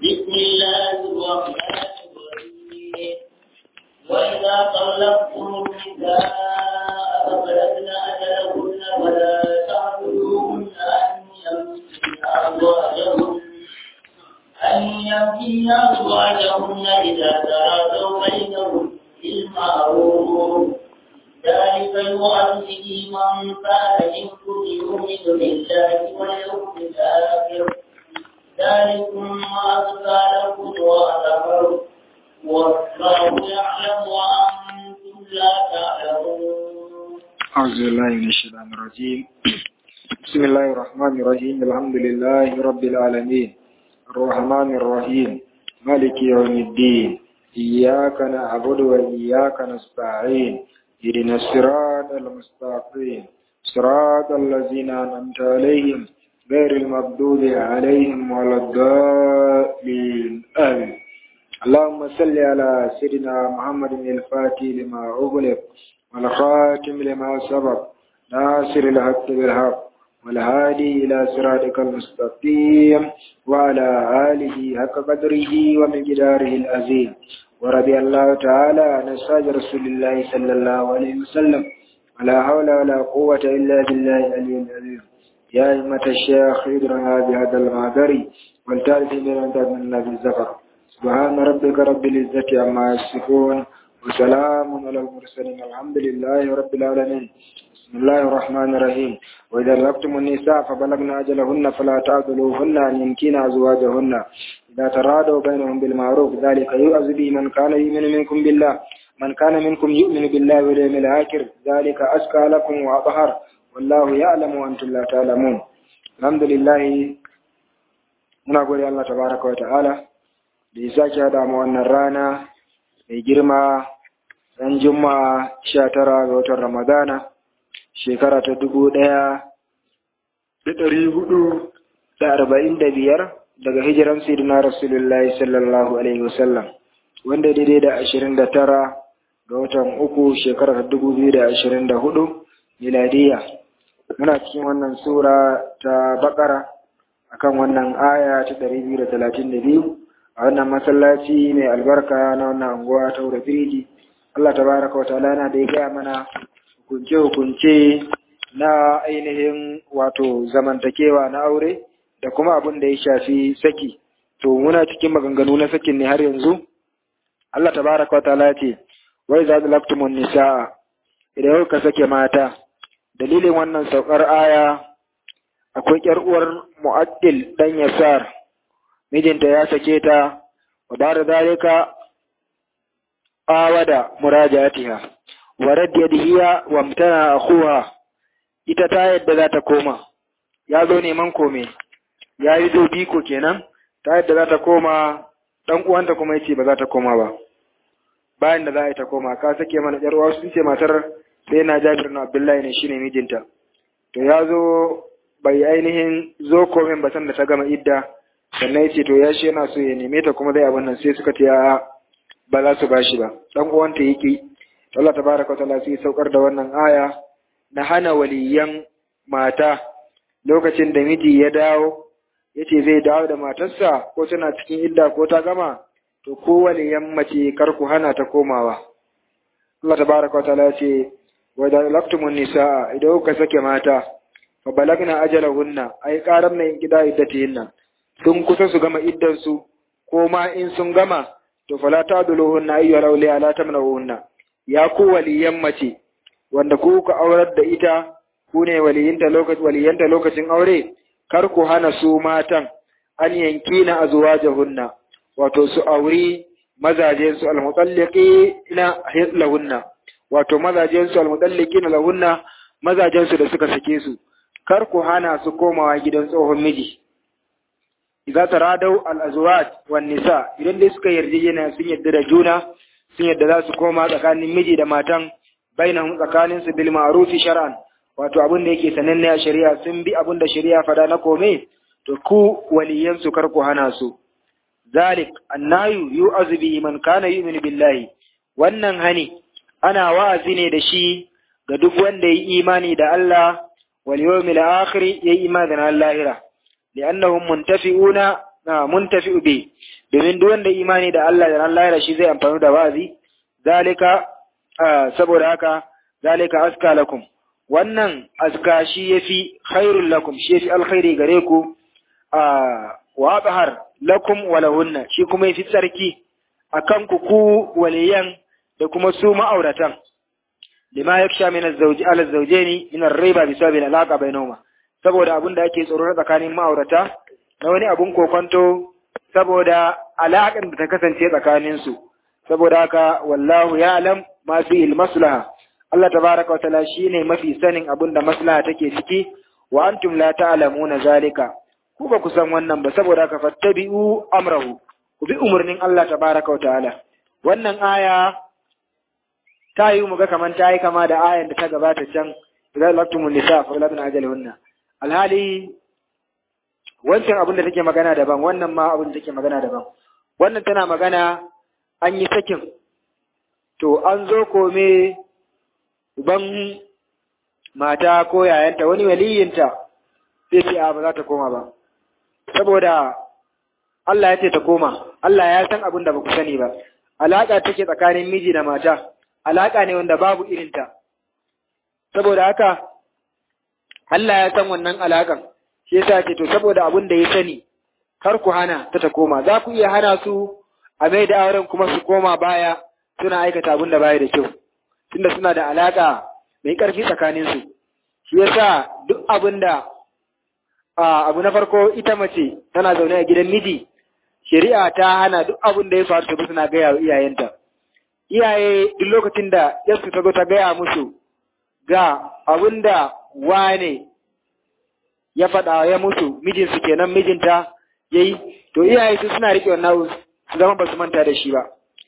بسم الله الرحمن الرحيم وإذا طلقتم النساء فبلغن أجلهن فلا تعبدوهن أن يمسكن أزواجهن أن يمسكن أزواجهن إذا تراضوا بينهم بالمعروف ذلك يؤذي من كان منكم يؤمن بالله واليوم الآخر ذلكم أزكى لكم وأطهر والله يعلم وأنتم لا تعلمون أعوذ بالله من الشيطان الرجيم بسم الله الرحمن الرحيم الحمد لله رب العالمين الرحمن الرحيم مالك يوم الدين إياك نعبد وإياك نستعين اهدنا الصراط المستقيم صراط الذين أنعمت عليهم غير المغضوب عليهم ولا الضالين آمين اللهم صل على سيدنا محمد الفاتح لما أغلق والخاتم لما سبق ناصر الحق بالحق والهادي إلى صراطك المستقيم وعلى آله حق قدره ومقداره العظيم ورضي الله تعالى عن أصحاب رسول الله صلى الله عليه وسلم ولا حول ولا قوة إلا بالله العلي العظيم يا أئمة الشيخ ادرنا بهذا المعذر والتالف من أنت من الزفر سبحان ربك رب العزة عما يصفون وسلام على المرسلين الحمد لله رب العالمين بسم الله الرحمن الرحيم وإذا لقتم النساء فبلغن أجلهن فلا تعذلوهن أن يمكن أزواجهن إذا ترادوا بينهم بالمعروف ذلك يؤذ به من كان يؤمن منكم بالله من كان منكم يؤمن بالله واليوم الآخر ذلك أزكى لكم وأطهر والله يعلم وأنتم لا تعلمون الحمد لله muna gode Allah tabaraka wa ta'ala da ya sake hada mu wannan rana mai girma ran juma'a sha tara ga watan ramadana shekara ta dubu ɗaya da ɗari hudu da arba'in da biyar daga hijiran sayyidina rasulullahi sallallahu alaihi wasallam wanda daidai da ashirin da tara ga watan uku shekara ta dubu biyu da ashirin da hudu miladiya muna cikin wannan sura ta bakara akan wannan aya ta ɗari biyu da talatin da biyu a wannan masallaci mai albarka na wannan anguwa ta wura firiji Allah ta baraka wata yana da ya gaya mana hukunce-hukunce na ainihin wato zamantakewa na aure da kuma abin da ya shafi saki to muna cikin maganganu na sakin ne har yanzu Allah ta baraka wata ce wai za da laftumun nisa'a idan ka sake mata dalilin wannan saukar aya akwai ƴar uwar mu'addil dan yasar mijinta ya sake ta wa da zalika awada murajatiha wa raddiyadiha wa mtana akhuha ita ta yadda za ta koma ya zo neman kome ya yi zo biko kenan ta yadda za ta koma dan uwanta kuma yace ba za ta koma ba bayan da za a yi ta koma ka sake mana ƴar uwa sun ce matar sai na Jabir na Abdullahi ne shine mijinta to ya zo bai ainihin zo komin ba san da ta gama idda sannan ya ce to ya shi yana so ya neme ta kuma zai abin nan sai suka ce a ba za su bashi ba dan uwanta yake to Allah tabaraka wa ta'ala sai saukar da wannan aya na hana waliyan mata lokacin da miji ya dawo yace zai dawo da matarsa ko tana cikin idda ko ta gama to ko waliyan mace kar ku hana ta komawa Allah tabaraka wa ta'ala ya ce wa da laqtumun nisaa idan kuka sake mata fa balagna ajalahunna ay qaram na gida iddatihinna sun kusa su gama iddansu ko ma in sun gama to fala taduluhunna ayyuhal awliya la tamna'uhunna ya ku waliyan mace wanda ku ka aurar da ita ku ne waliyinta lokacin waliyanta lokacin aure kar ku hana su matan an yankina azwajahunna wato su auri mazajen su almutalliqina lahunna wato mazajen su almutalliqina lahunna mazajen su da suka sake su kar ku hana su komawa gidan tsohon miji idza taradau al-azwaj wan nisa idan dai suka yarjejena sun yarda da juna sun yarda za su koma tsakanin miji da matan bainahum tsakanin su bil ma'ruf shar'an wato abin da yake sananne a shari'a sun bi abin da shari'a fada na kome to ku waliyan su kar ku hana su zalik annayu yu'azu bi man kana yu'minu billahi wannan hani ana wa'azi ne da shi ga duk wanda yi imani da Allah wal yawmil akhir yayi imani da lahira li'annahum muntafi'una na muntafi bi domin duk wanda imani da Allah da Allah ya shi zai amfani da wa'azi zalika saboda haka zalika aska lakum wannan aska shi yafi khairul lakum shi yafi alkhairi gare ku wa abhar lakum wa lahunna shi kuma yafi tsarki akan ku ku waliyan da kuma su ma'auratan lima yaksha min az-zawji ala az-zawjaini min ar-riba bi sababi al-alaqa bainahuma saboda abin da ake tsoro tsakanin ma'aurata na wani abun kokonto saboda alaƙar da ta kasance tsakanin su saboda haka wallahu ya'lam ma fi al-maslaha Allah tabaraka wa ta'ala shine mafi sanin abin da maslaha take ciki wa antum la ta'lamuna zalika ku ba ku san wannan ba saboda haka fattabi'u amrahu ku bi umarnin Allah tabaraka wa ta'ala wannan aya ta yi mu ga kaman ta yi kama da ayan da ta gabata can idan laktumun nisa fa latun ajalihunna alhali wancan abin da take magana daban wannan ma abin da take magana daban wannan tana magana an yi sakin to an zo kome uban mata ko yayanta wani waliyinta sai ce a ba za ta koma ba saboda Allah ya ce ta koma Allah ya san abin da ba ku sani ba alaƙa take tsakanin miji da mata alaƙa ne wanda babu irinta saboda haka Allah ya san wannan alaƙan shi yasa ce to saboda abin da ya sani kar ku hana ta ta koma za ku iya hana su a mai da auren kuma su koma baya suna aikata abin da baya da kyau tunda suna da alaƙa mai ƙarfi tsakanin su shi yasa duk abin da abu na farko ita mace tana zaune a gidan miji shari'a ta hana duk abin da ya faru ta suna gaya wa iyayenta iyaye duk lokacin da yarsu ta zo ta gaya musu ga abin da wane ya faɗa ya musu mijinsu kenan mijinta ya yi to iyaye su suna riƙe wannan su zama ba su manta da shi ba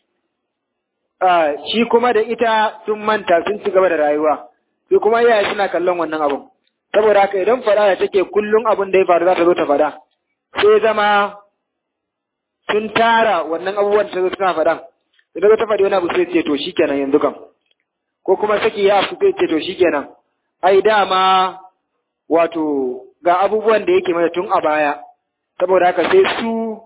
shi kuma da ita sun manta sun ci gaba da rayuwa su kuma iyaye suna kallon wannan abun saboda haka idan faɗa da take kullum abin da ya faru za ta zo ta faɗa sai zama sun tara wannan abubuwan da ta zo suna faɗan idan ta faɗi wani abu sai ce to shikenan yanzu kam ko kuma saki ya afu sai ce to shikenan ai dama wato ga abubuwan da yake mana tun a baya saboda haka sai su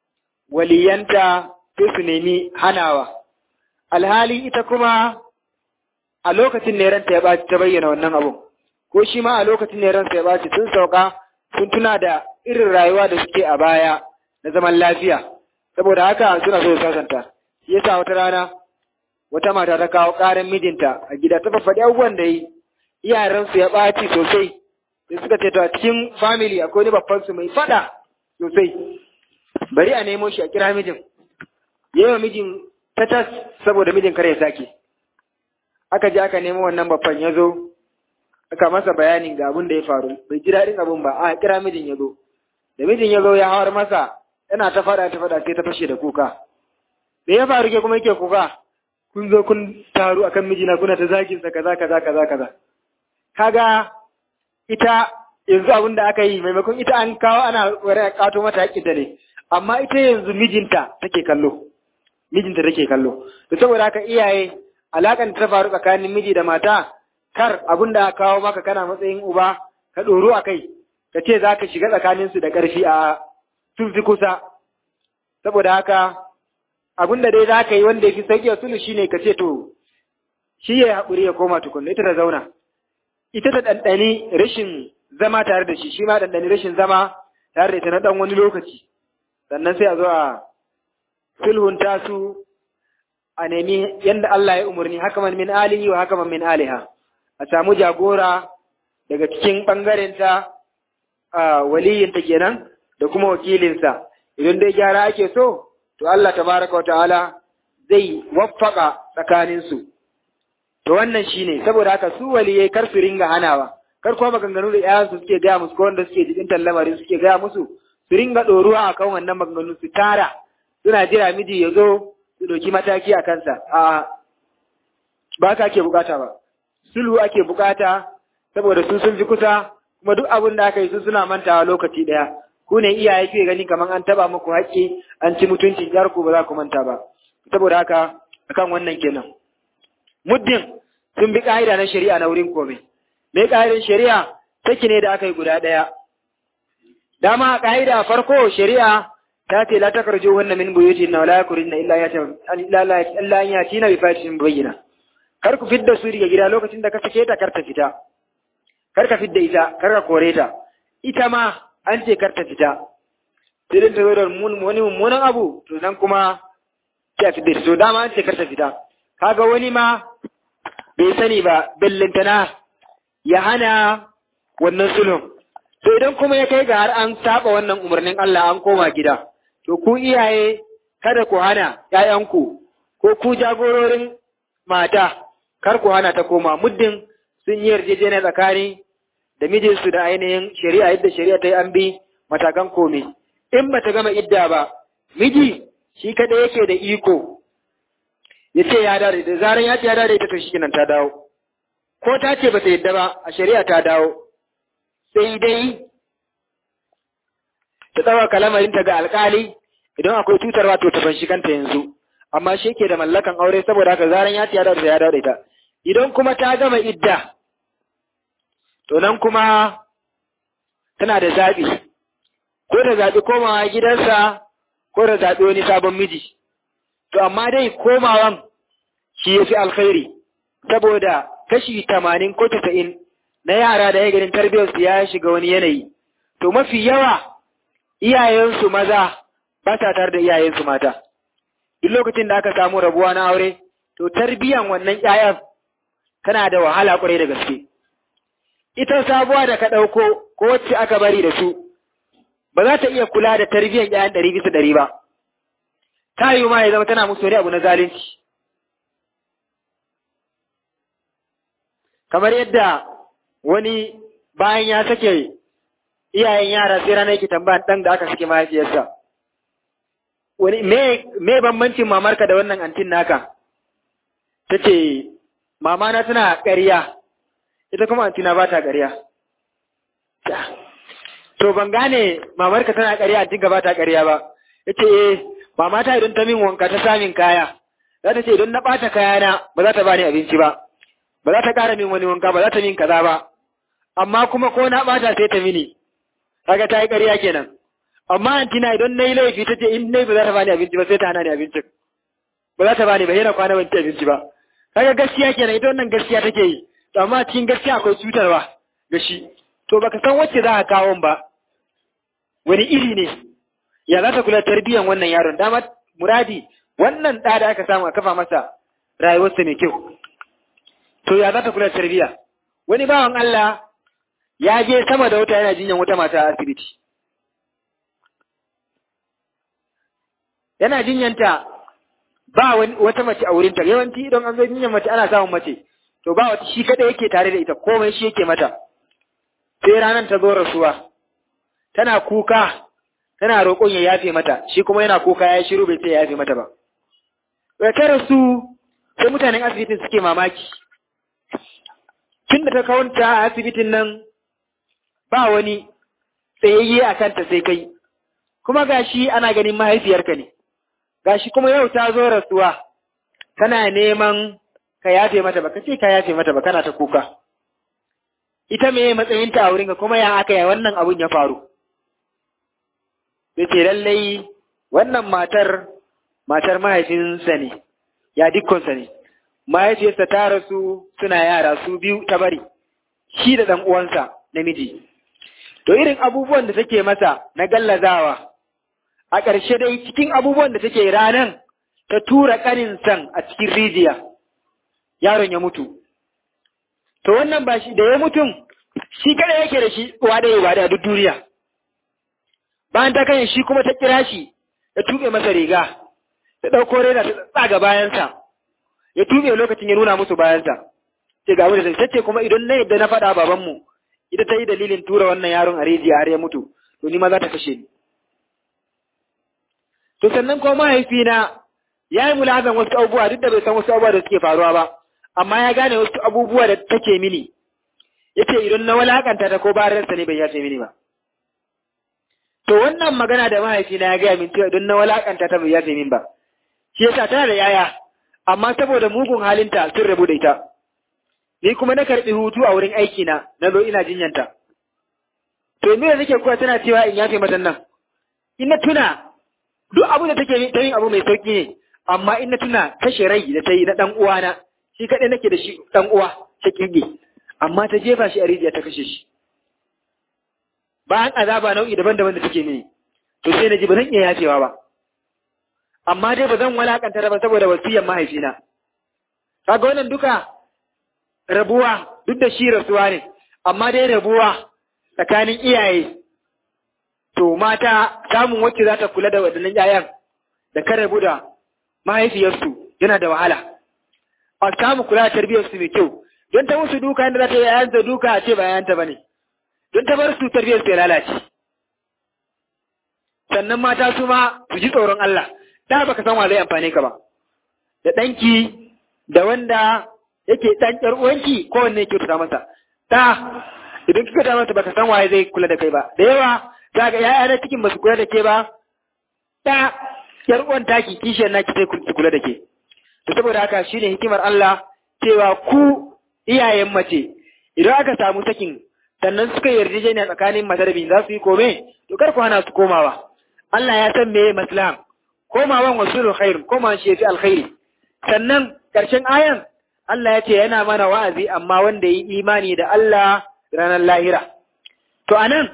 waliyanta sai su nemi hanawa alhali ita kuma a lokacin ne ranta ya ɓaci ta bayyana wannan abun ko shi ma a lokacin ne ransa ya ɓaci sun sauka sun tuna da irin rayuwa da suke a baya na zaman lafiya saboda haka suna so su sasanta shi yasa wata rana wata mata ta kawo ƙarin mijinta a gida ta faɗi abubuwan da yi iyayensu ya ɓaci sosai sai suka ce to a cikin family akwai wani babban su mai faɗa sosai bari a nemo shi a kira mijin yawa mijin ta tas saboda mijin kare ya sake aka je aka nemo wannan babban ya zo aka masa bayanin ga abin da ya faru bai ji daɗin abin ba a kira mijin ya zo da mijin ya zo ya hawar masa yana ta faɗa ta faɗa sai ta fashe da kuka da ya faru ke kuma yake kuka kun zo kun taru akan mijina kuna ta zagin sa kaza kaza kaza kaza kaga ita yanzu abin da aka yi maimakon ita an kawo ana wani kato mata haƙƙin ta ne amma ita yanzu mijinta take kallo mijinta take kallo to saboda haka iyaye alakan ta faru tsakanin miji da mata kar abin da kawo maka kana matsayin uba ka ɗoro a kai ka ce za ka shiga tsakaninsu da ƙarfi a sun fi kusa saboda haka abin da dai za ka yi wanda ya fi sauƙi a sulu shine ka ce to shi ya haƙuri ya koma tukunna ita ta zauna ita ta ɗanɗani rashin zama tare da shi shi ma ɗanɗani rashin zama tare da ita na ɗan wani lokaci sannan sai a zo a sulhunta su a nemi yadda Allah ya umarni hakaman min alihi wa hakaman min aliha a samu jagora daga cikin ɓangarenta a waliyinta kenan da kuma wakilinsa idan dai gyara ake so to Allah tabaraka wa ta'ala zai waffaka tsakaninsu to wannan shine saboda haka su waliyai kar su ringa hanawa kar kuma maganganu da yayansu suke gaya musu ko wanda suke jikin lamarin suke gaya musu su ringa ɗoruwa akan wannan maganganu su tara suna jira miji ya zo su ɗauki mataki a kansa a ba ka ake bukata ba sulhu ake bukata saboda su sun fi kusa kuma duk abin da aka yi su suna mantawa lokaci ɗaya ku ne iyaye ke gani kamar an taba muku haƙƙi an ci mutuncin jar ku ba za ku manta ba saboda haka akan wannan kenan muddin sun bi ƙa'ida na shari'a na wurin kome me ƙa'idar shari'a take ne da aka yi guda ɗaya dama ƙa'ida farko shari'a ta ce la takarju wannan min buyuti na wala yakurina illa ya ta illa illa ya tina bi fatin bayyina kar ku fidda su daga gida lokacin da ka sake ta kar ta fita kar ka fidda ita kar ka kore ta ita ma an ce kar ta fita sai dai ta zo da wani mummunan abu to nan kuma sai a fidda to dama an ce kar ta fita kaga wani ma bai sani ba bellintana ya hana wannan sulhun to idan kuma ya kai ga har an saba wannan umarnin Allah an koma gida to ku iyaye kada ku hana ƴaƴanku ko ku jagororin mata kar ku hana ta koma muddin sun yi yarjejeniya tsakani da mijinsu da ainihin shari'a yadda shari'a ta yi an bi matakan komai in ba ta gama idda ba miji shi kada yake da iko ya ce ya dare da zaran ya ce ya dare ita to shi ta dawo ko ta ce ba ta yadda ba a shari'a ta dawo sai dai ta tsawa kalamarinta ga alkali idan akwai cutarwa to ta fanshi kanta yanzu amma shi ke da mallakan aure saboda haka zaran ya ce ya dawo ya dawo ita idan kuma ta gama idda to nan kuma tana da zaɓi ko da zaɓi komawa gidansa ko da zaɓi wani sabon miji to amma dai komawan shi ya fi alkhairi saboda kashi tamanin ko tasa'in na yara da ya ganin tarbiyyarsu ya shiga wani yanayi to mafi yawa iyayensu maza ba sa tare da iyayensu mata duk lokacin da aka samu rabuwa na aure to tarbiyyan wannan ƴaƴan tana da wahala ƙwarai da gaske ita sabuwa da ka ɗauko ko wacce aka bari da su ba za ta iya kula da tarbiyyan ƴaƴan ɗari bisa ɗari ba ta yi ma ya zama tana musu wani abu na zalunci kamar yadda wani bayan ya sake iyayen yara sai rana yake tambayan ɗan da aka sake mahaifiyarsa wani me me bambancin mamarka da wannan antin naka ta ce mama na tana ƙarya ita kuma antina ba ta ƙarya to ban gane mamarka tana ƙarya antin ba ta ƙarya ba ya ce eh mama ta idan ta min wanka ta samin kaya za ta ce idan na ɓata kayana ba za ta bani abinci ba ba za ta ƙara min wani wanka ba za ta min kaza ba amma kuma ko na ɓata sai ta mini kaga ta yi ƙarya kenan amma antina idan na yi laifi ta ce in nai ba za ta bani abinci ba sai ta hana ni abincin ba za ta bani ba yana kwana ban ci abinci ba kaga gaskiya kenan ita wannan gaskiya take yi to amma cikin gaskiya akwai cutarwa ga shi to baka san wacce za ka kawo ba wani iri ne ya za ta kula tarbiyyan wannan yaron dama muradi wannan ɗa da aka samu a kafa masa rayuwarsa mai kyau to ya za ta kula tarbiyya wani bawan Allah ya je sama da wata yana jinyan wata mata a asibiti yana jinyanta ba wata mace a wurinta yawanci idan an zo jinyan mace ana samun mace to ba wata shi kada yake tare da ita komai shi yake mata sai ranar ta zo rasuwa tana kuka tana roƙon ya yafe mata shi kuma yana kuka ya shiru bai sai ya yafe mata ba da ta rasu sai mutanen asibitin suke mamaki tun da ta kawanta a asibitin nan ba wani tsayayye a kanta sai kai kuma gashi ana ganin mahaifiyarka ne gashi kuma yau ta zo rasuwa tana neman ka yafe mata ba ka ce ka yafe mata ba kana ta kuka ita me matsayinta a wurinka kuma ya aka yi wannan abun ya faru sai ce lallai wannan matar matar mahaifinsa ne ya dukkansa ne mahaifiyarsa ta rasu suna yara su biyu ta bari shi da ɗan uwansa namiji to irin abubuwan da take masa na gallazawa a ƙarshe dai cikin abubuwan da take ranan ta tura ƙanin san a cikin rijiya yaron ya mutu to wannan ba shi da ya mutum shi kada yake da shi uwa da yawa da duk duniya bayan ta kan shi kuma ta kira shi ya tuɓe masa riga ta ɗauko rena ta tsaga bayansa ya tuɓe lokacin ya nuna musu bayansa ce ga wani ta ce kuma idan na yadda na faɗa babanmu ita ta yi dalilin tura wannan yaron a rijiya har ya mutu to ni ma za ta kashe ni to sannan kuma mahaifina ya yi mulazan wasu abubuwa duk da bai san wasu abubuwa da suke faruwa ba amma ya gane wasu abubuwa da take mini ya ce idan na walakanta ta ko bararsa ne bai yace mini ba to wannan magana da mahaifina ya gaya min cewa idan na walakanta ta bai yace min ba shi yasa tana da yaya amma saboda mugun halinta sun rabu da ita ni kuma na karɓi hutu a wurin aiki na na zo ina jinyanta to me nake kuwa tana cewa in yafe mata nan in na tuna duk abu da take ta yin abu mai sauki ne amma in na tuna kashe rai da ta yi na dan uwana shi kaɗai nake da shi dan uwa ta kirge amma ta jefa shi a rijiya ta kashe shi bayan azaba nau'i daban-daban da take mini to sai na ji ba zan iya yafewa ba amma dai ba zan walakanta ba saboda wasiyan mahaifina kaga wannan duka rabuwa duk da shi rasuwa ne amma dai rabuwa tsakanin iyaye to mata samun wacce za ta kula da waɗannan yayan da kan rabu da mahaifiyarsu yana da wahala a samu kula da tarbiyyarsu mai kyau don ta musu duka yadda za ta yi yayanta duka a ce ba yayanta ba ne don ta bar su tarbiyyarsu ya lalace sannan mata su ma su ji tsoron Allah da baka san wa zai amfane ka ba da ɗanki da wanda yake ɗan ƴar uwanki kowanne yake tuta masa ta idan kika ta masa baka san waye zai kula da kai ba da yawa za ga ya'ya na cikin ba su kula da ke ba ta ƴar uwan taki kishiyar naki sai su kula da ke to saboda haka shine hikimar Allah cewa ku iyayen mace idan aka samu sakin sannan suka yarjejeniya tsakanin mata da za su yi kome to kar ku hana su komawa Allah ya san meye maslahan komawan wasulul khair komawan shi yafi alkhairi sannan karshen ayan Allah ya ce yana mana wa'azi amma wanda yi imani da Allah ranar lahira to anan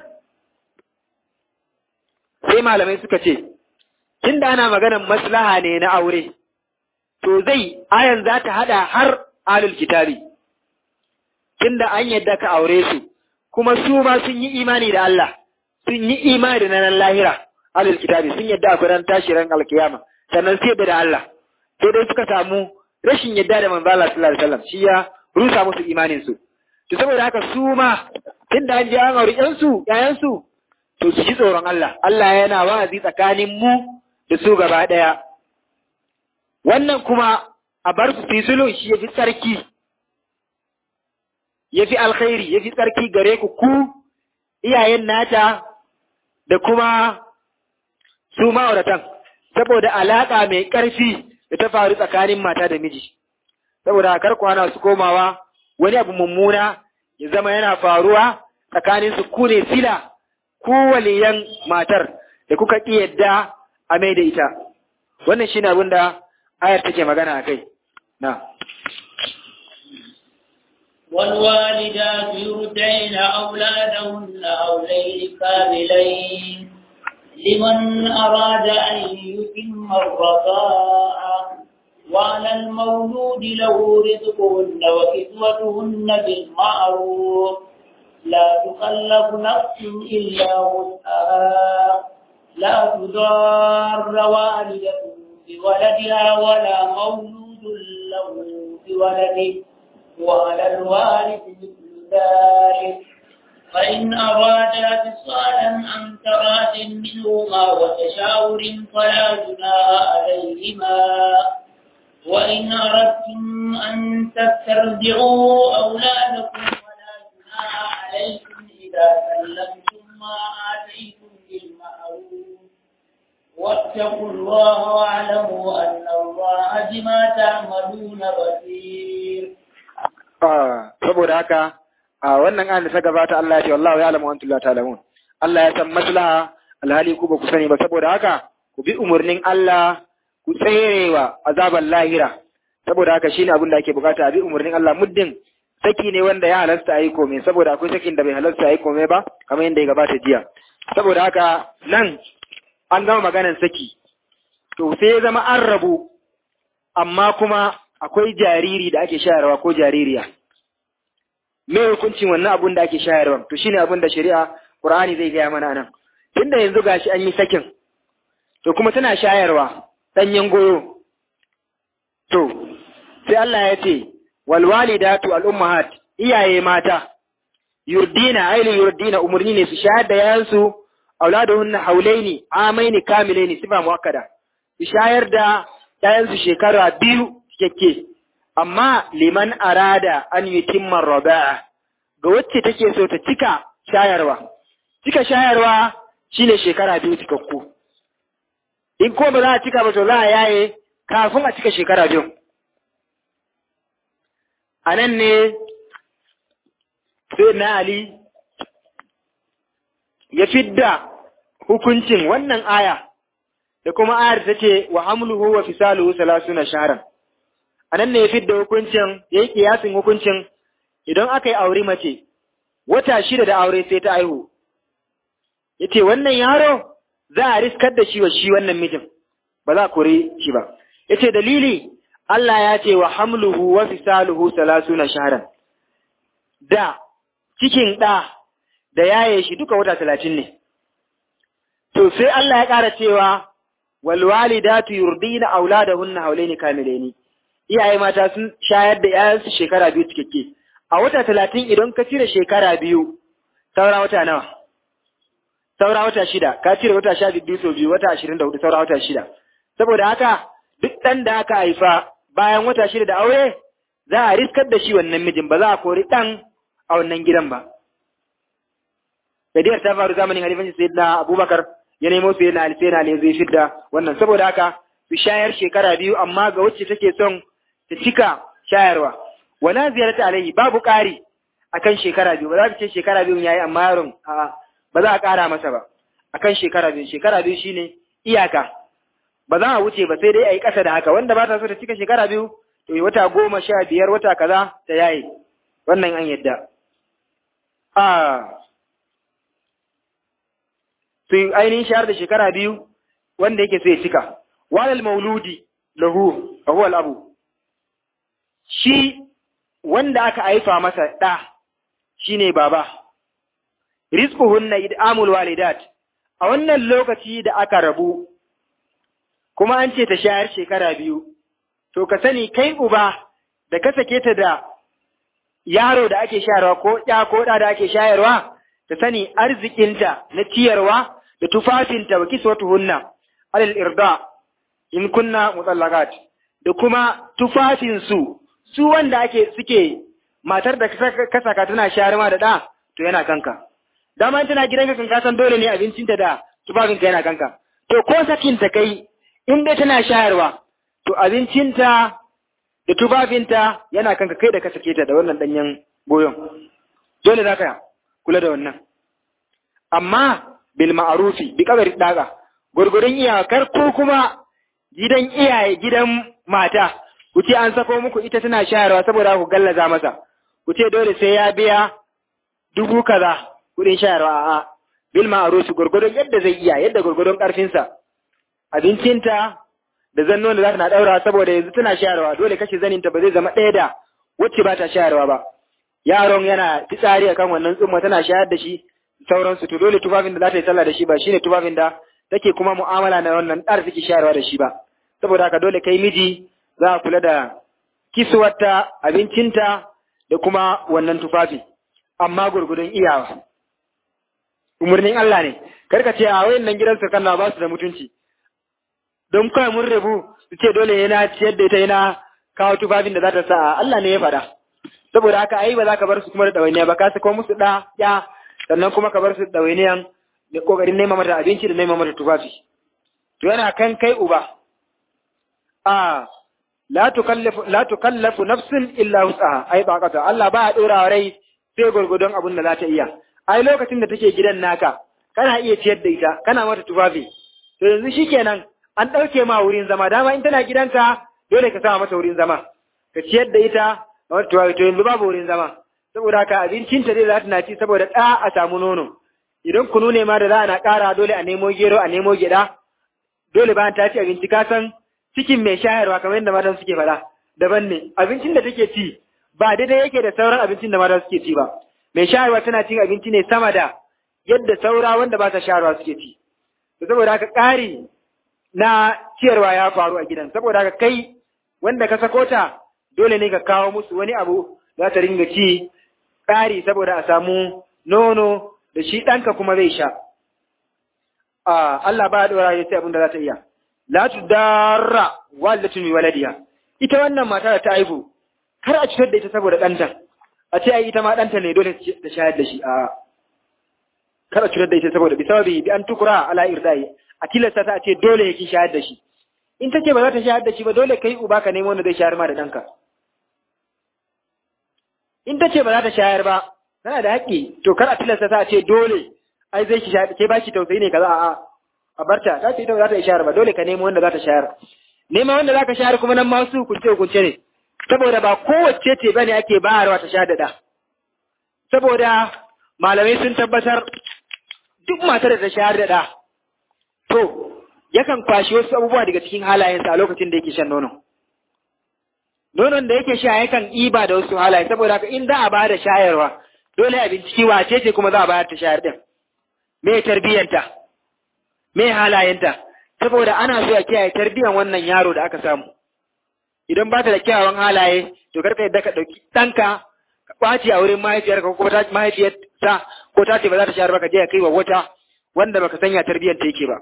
sai malamai suka ce tunda ana maganar maslaha ne na aure to zai ayan za ta hada har alul kitabi tunda an yadda ka aure su kuma su ma sun yi imani da Allah sun yi imani da ranar lahira alul kitabi sun yadda akwai ran tashi ran alkiyama sannan sai da Allah sai dai suka samu rashin yadda da manzo Allah sallallahu alaihi wasallam shi ya rusa musu imanin su to saboda haka su ma tunda an je an aure ƴan su ƴaƴan su to su ji tsoron Allah Allah yana wa'azi tsakanin mu da su gaba daya wannan kuma a bar su fi sulhu shi yafi tsarki yafi alkhairi yafi tsarki gare ku ku iyayen nata da kuma su ma'auratan saboda alaƙa mai ƙarfi da ta faru tsakanin mata da miji saboda kar kwana su komawa wani abu mummuna ya zama yana faruwa tsakanin su ku ne sila ku waliyan matar da kuka ƙi yadda a mai da ita wannan shine abin da ayar take magana a kai na والوالدات يرضعن أولادهن حولين كاملين لمن أراد أن يتم الرضاعة وعلى المولود له رزقهن وكسوتهن بالمعروف لا تكلف نفس إلا وسعها لا تضار والدة بولدها ولا مولود له بولده وعلى الوارث مثل ذلك فإن أرادا فصالا عن تراد منهما وتشاور فلا جناح عليهما وإن أردتم أن تسترجعوا أولادكم فلا جناح عليكم إذا سلمتم ما آتيتم بالمعروف واتقوا الله واعلموا أن الله بما تعملون بصير. آه saboda haka a wannan ayan da ta gabata Allah ya ce wallahu ya'lamu antum la ta'lamun Allah ya san maslaha alhali ku ba ku sani ba saboda haka ku bi umurnin Allah ku tserewa azaban lahira saboda haka shine abin da ake bukata a bi umurnin Allah muddin saki ne wanda ya halasta a yi kome saboda akwai sakin da bai halasta a yi kome ba kamar yadda ya gabata jiya saboda haka nan an gama maganar saki to sai ya zama an rabu amma kuma akwai jariri da ake shayarwa ko jaririya me hukuncin wannan abun da ake shayarwa to shine abun da shari'a Qur'ani zai gaya mana nan tunda yanzu gashi an yi sakin to kuma tana shayarwa danyen goyo to sai Allah ya ce wal walidatu al ummahat iyaye mata yurdina aili yurdina umurni ne su shayar da yayansu auladuhunna haulaini amaini kamilaini sifa muakkada su shayar da yayansu shekara biyu cikakke amma liman arada an yutimma raba'a ga wacce take so ta cika shayarwa cika shayarwa shine shekara biyu cikakku in ko ba za a cika ba to za a yaye kafin a cika shekara biyu a nan ne sai na Ali ya fidda hukuncin wannan aya da kuma ayar ta ce wa hamluhu wa fisaluhu salasuna shahran anan ne ya fidda hukuncin yayi kiyasin hukuncin idan aka yi aure mace wata shida da aure sai ta aihu yace wannan yaro za a riskar da shi wa shi wannan mijin ba za a kore shi ba yace dalili Allah ya ce wa hamluhu wa fisaluhu salasuna shahran da cikin ɗa da yaye shi duka wata talatin ne to sai Allah ya ƙara cewa wal walidatu yurdina auladahunna haulaini kamilaini iyaye mata sun shayar da yayansu shekara biyu cikakke a wata talatin idan ka cire shekara biyu saura wata nawa saura wata shida ka cire wata sha biyu sau biyu wata ashirin da hudu saura wata shida saboda haka duk ɗan da aka haifa bayan wata shida da aure za a riskar da shi wannan mijin ba za a kori ɗan a wannan gidan ba. Kadiyar ta faru zamanin halifanci sai na Abubakar ya nemo sai na Ali sai na Ali zai fidda wannan saboda haka su shayar shekara biyu amma ga wacce take son ta cika shayarwa. Wala ziyarta alaihi babu ƙari akan shekara biyu ba za ka ce shekara biyu yayi amma yaron ba za a ƙara masa ba akan shekara biyu shekara biyu shine iyaka ba za a wuce ba sai dai a yi ƙasa da haka wanda ba ta so ta cika shekara biyu to wata goma sha biyar wata kaza ta yaye wannan an yadda a su ainihin shahar da shekara biyu wanda yake sai cika walal mauludi lahu lahu abu shi wanda aka haifa masa ɗa shine baba rizquhunna id'amul walidat a wannan lokaci da aka rabu kuma an ce ta shayar shekara biyu to ka sani kai uba da ka sake ta da yaro da ake shayarwa ko ya ko da da ake shayarwa ta sani arzikinta na ciyarwa da tufafinta wa kiswatuhunna alal irda in kunna mutallaqat da kuma tufafin su su wanda ake suke matar da ka saka tana shayarwa da da to yana kanka dama tana gidanka kan kasan dole ne abincinta da tufafinka yana kanka to ko sakin ta kai in dai tana shayarwa to abincinta da tufafinta yana kanka kai da ka sake ta da wannan danyen goyon dole za ka kula da wannan amma bil ma'arufi bi kabari daga gurgurun iyakar ko kuma gidan iyaye gidan mata ku ce an sako muku ita tana shayarwa saboda ku gallaza masa ku ce dole sai ya biya dubu kaza kudin shayarwa a'a bil ma'arufi gurgurun yadda zai iya yadda gurgurun karfinsa abincinta da zannon da za ta na ɗaura saboda yanzu tana shayarwa dole kashe zaninta ba zai zama ɗaya da wacce ba ta shayarwa ba yaron yana fitsari akan wannan tsumma tana shayar da shi sauransu to dole tufafin da za ta yi sallah da shi ba shine tufafin da take kuma mu'amala na wannan ɗar take shayarwa da shi ba saboda haka dole kai miji za a kula da kiswarta abincinta da kuma wannan tufafi amma gurgudun iyawa umarnin Allah ne karka ce a wayannan gidan sarkanna ba su da mutunci don kawai mun rabu su ce dole yana ciyar da ita yana kawo tufafin da za ta sa Allah ne ya faɗa saboda haka ai ba za ka bar su kuma da ɗawainiya ba ka sako musu ɗa ya sannan kuma ka bar su ɗawainiyan da ƙoƙarin nema mata abinci da nema mata tufafi to yana kan kai uba a la tukallafu la tukallafu nafsin illa wus'aha ai ba kata Allah ba ya dora rai sai gurgudun abin da za ta iya ai lokacin da take gidan naka kana iya ciyar da ita kana mata tufafi to yanzu shikenan an ɗauke ma wurin zama dama in tana gidanka dole ka sama mata wurin zama ka ciyar da ita to yanzu babu wurin zama saboda haka abincinta dai za ta na ci saboda ɗa a samu nono idan kunu ne ma da za a na ƙara dole a nemo gero a nemo gyaɗa dole bayan ta ci abinci ka san cikin mai shayarwa kamar yadda matan suke faɗa daban ne abincin da take ci ba daidai yake da sauran abincin da matan suke ci ba mai shayarwa tana cin abinci ne sama da yadda saura wanda ba ta shayarwa suke ci saboda haka ƙari na ciyarwa ya faru a gidan saboda haka kai wanda ka sako ta dole ne ka kawo musu wani abu za ta ringa ci ƙari saboda a samu nono da shi ɗanka kuma zai sha Allah ba ya ɗora ya sai abin da za ta iya la tudarra walidatun waladiha ita wannan mata da ta haihu kar a cutar da ita saboda ɗanta a ce ai ita ma ɗanta ne dole ta shayar da shi a kar a cutar da ita saboda bi sababi bi an tukura ala irdai a tilasta ta a ce dole yake shayar da shi in ta ce ba za ta shayar da shi ba dole kai uba ka nemo wanda zai shayar ma da ɗanka in ta ce ba za ta shayar ba tana da haƙƙi to kar a tilasta ta a ce dole ai zai ki shayar ke ba ki tausayi ne kaza a'a a barta ta ce ita ba za ta yi shayar ba dole ka nemo wanda za ta shayar nema wanda za ka shayar kuma nan ma su hukunce hukunce ne saboda ba kowace ce bane ake bayarwa ta shayar da ɗa saboda malamai sun tabbatar duk matar da ta shayar da ɗa to yakan kwashi wasu abubuwa daga cikin halayensa a lokacin da yake shan nono nonon da yake sha yakan iba da wasu halaye saboda haka in za a bada shayarwa dole a binciki wace ce kuma za a bayar ta shayar din me tarbiyyanta me halayenta saboda ana so a kiyaye tarbiyyan wannan yaro da aka samu idan ba ta da kyawawan halaye to karka yadda ka ɗauki ɗanka ka ɓaci a wurin mahaifiyarka ko ta mahaifiyarta ko ta ce ba za ta shayar ba ka je ka kai wa wata wanda baka sanya tarbiyyar ta yake ba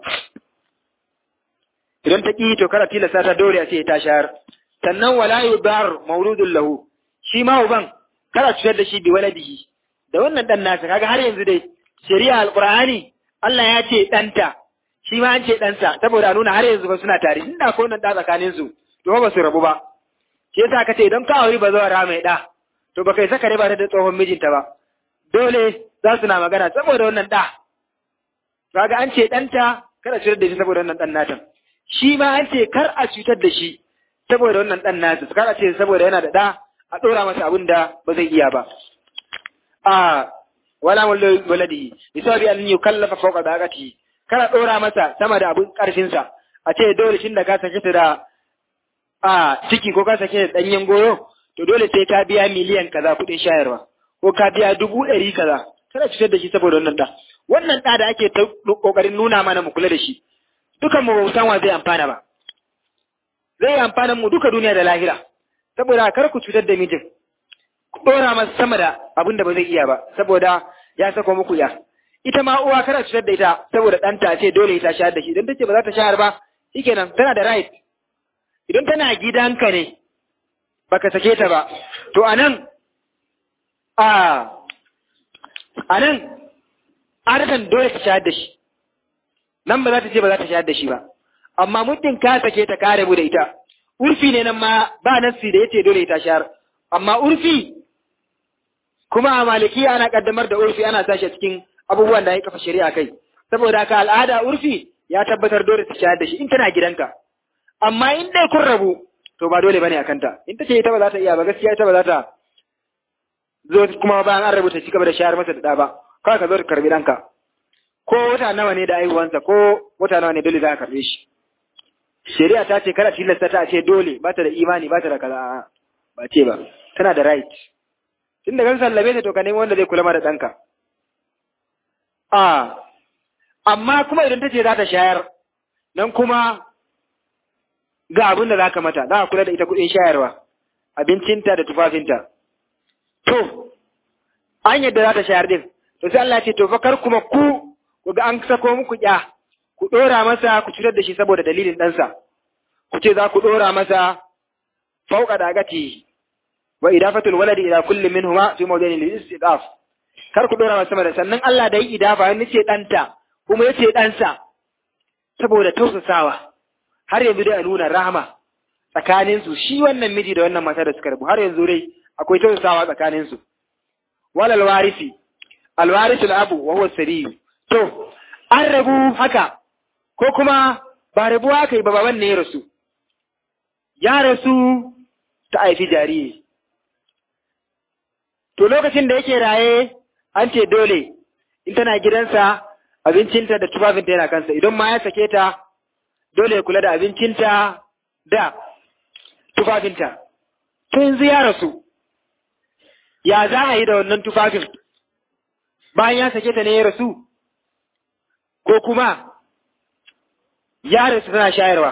idan ta ƙi to kada tilasta ta dole a ce ta shayar sannan wala yudar mauludun lahu shi ma uban kada cutar da shi bi waladihi da wannan dan nasa kaga har yanzu dai shari'a alqur'ani Allah ya ce danta shi ma an ce ɗansa saboda a nuna har yanzu ba suna tare inda ko nan da tsakanin su to ba su rabu ba shi yasa ka ce idan ka auri ba zuwa mai da to ba kai saka riba ta da tsohon mijinta ba dole za su na magana saboda wannan da kaga an ce ɗanta kada cutar da shi saboda wannan ɗan natan shi ma an ce kar a cutar da shi saboda wannan ɗan nasa kar a ce saboda yana da ɗa a ɗora masa abin da ba zai iya ba a wala waladihi bisabi an yukallafa fawqa daqatihi kar a ɗora masa sama da abin ƙarfinsa a ce dole shin da ka sake ta da a ciki ko ka sake da ɗanyen goyo to dole sai ka biya miliyan kaza kuɗin shayarwa ko ka biya dubu ɗari kaza kada cutar da shi saboda wannan ɗa wannan ɗa da ake ta ƙoƙarin nuna mana mu kula da shi dukan mu san wa zai amfana ba zai amfana mu duka duniya da lahira saboda kar ku cutar da mijin ku ɗora masa sama da abin da ba zai iya ba saboda ya sako muku ya ita ma uwa kada cutar da ita saboda ɗanta ce dole ta shayar da shi idan tace ba za ta shayar ba shikenan tana da right idan tana gidanka ne baka sake ta ba to anan a anan adatan dole ta shayar da shi nan ba za ta ce ba za ta shayar da shi ba amma muddin ka sake ta kare mu da ita urfi ne nan ma ba nassi da yace dole ta shayar amma urfi kuma a maliki ana kaddamar da urfi ana sashi cikin abubuwan da ya kafa shari'a kai saboda ka al'ada urfi ya tabbatar dole ta shayar da shi in tana gidanka amma in dai kun rabu to ba dole bane akan ta in ta ce ita ba za ta iya ba gaskiya ita ba za ta zo kuma bayan an rubuta ci gaba da shayar masa da ɗa ba kawai ka zo ka karbi ɗanka ko wata nawa ne da aihuwansa ko wata nawa ne dole za ka karbe shi shari'a ta ce kada tilasta ta ce dole ba ta da imani ba ta da kaza ba ce ba tana da right tun da kan sallame ta to ka nemi wanda zai kula ma da ɗanka a amma kuma idan ta ce za ta shayar nan kuma ga abin da za ka mata za a kula da ita kuɗin shayarwa abincinta da tufafinta to an yadda za ta shayar din to sai Allah ce to fa kar kuma ku ku ga an sako muku ya ku dora masa ku cutar da shi saboda dalilin ɗansa ku ce za ku dora masa fauka dagati wa idafatul waladi ila kulli minhuma fi mawdin al-istidaf kar ku dora masa sama da sannan Allah da yi idafa wani ce ɗanta kuma yace ɗansa saboda tausasawa har yanzu dai a nuna rahama tsakaninsu shi wannan miji da wannan mata da suka rabu har yanzu dai akwai tausasawa tsakaninsu walal warisi alwarisu abu wa huwa sariyu to an rabu haka ko kuma ba rabuwa aka yi ba baban ne ya rasu ya rasu ta haifi jariri to lokacin da yake raye an ce dole in tana gidansa abincinta da tufafinta yana kansa idan ma ya sake ta dole ya kula da abincinta da tufafinta to yanzu ya rasu ya za a yi da wannan tufafin bayan ya sake ta ne ya rasu ko kuma ya rasu tana shayarwa